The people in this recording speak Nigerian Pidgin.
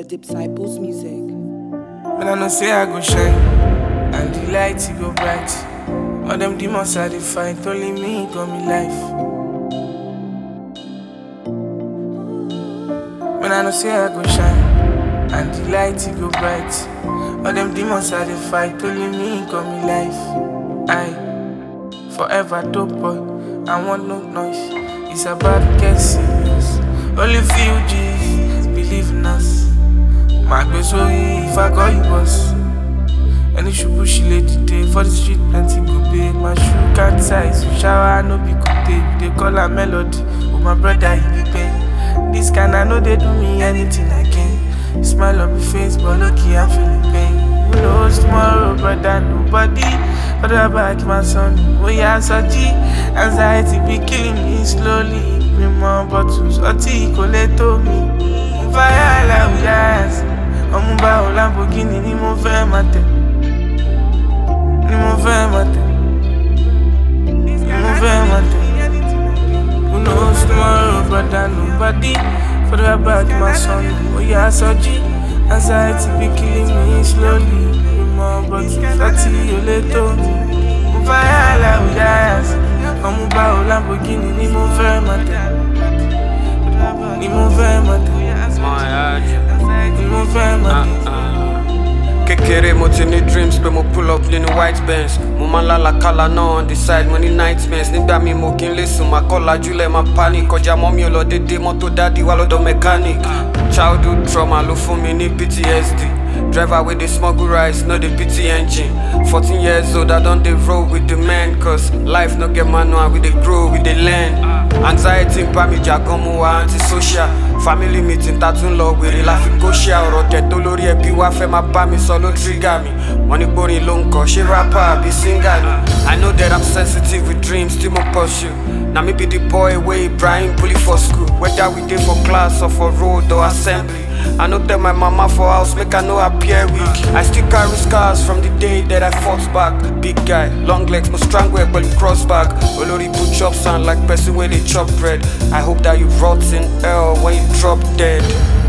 Disciples Music. When I know say I go shine, and the light it go bright. All them demons I dey fight, only me got me life. When I know say I go shine, and the light it go bright. All them demons I dey fight, only me got me life. I forever dope boy, I want no noise. It's about to get serious. Only few G's believe in us. My gbé sórí if I call you boss. Any ṣubú she lay dìde for the street plenty go pay. My shoe can't size you shower no be good day. You dey call her melody, oh my brother he be pain. This kind I know they do me anything again. You smile on my face but lucky I'm feeling pain. Who knows tomorrow brother nobody. Other back my son, oh yeah Saji. Anxiety be killing me slowly. Me more bottles, ọtí kò lè tó mi. Fire like we dance. ọmú bá o Lamborghini ni mo fẹ́ máa tẹ̀ ni mo fẹ́ máa tẹ̀ ni mo fẹ́ máa tẹ̀ who knows tomorrow brother nobody for the back my son oya sọjí anxiety be killing me slowly ìmọ̀ bọ̀tù láti olè tó mi mo fire like we dance ọmú bá o Lamborghini ni mo fẹ́ máa tẹ̀ ni mo fẹ́ máa tẹ̀ ni mo fẹ́ máa tẹ̀. kékeré mo ti ní dreams pé mo pull up nínú white bench mo máa ń lálàkàlà náà on the side mo ní nightmares nígbà mi mo kí n lè sùn máa kọ́ lajúlẹ̀ máa panic kọjá mọ́ mi ò lọ dédé mọ́tò dádì wá lọ́dọ̀ mechanic childhood trauma ló fún mi ní ptsd driver wey dey smuggle rice no dey pity engine fourteen years old i don dey roll with the men cause life no get manual we dey grow we dey learn anxiety ń bá mi jà gan mo wà antisocial family meeting ta tún lọ wèrè la fi kó ṣe ọ̀rọ̀ tẹ̀ tó lórí ẹbí wá fẹ́ máa bá mi sọ ló trigger mi wọ́n ní gbórin ló ń kọ́ ṣé rapper àbí singer ni i know that i'm sensitive with dreams tí mo pursue na me be the boy wey ibrahim bully for school whether we dey for class or for road or assembly i no tell my mama for house make i no appear weak i still carry scars from the day that i fought back big guy long legs mo strangle ẹ pẹ̀lú cross back olórí ibu chop sound like person wey dey chop bread i hope that you rot in hell when you drop dead.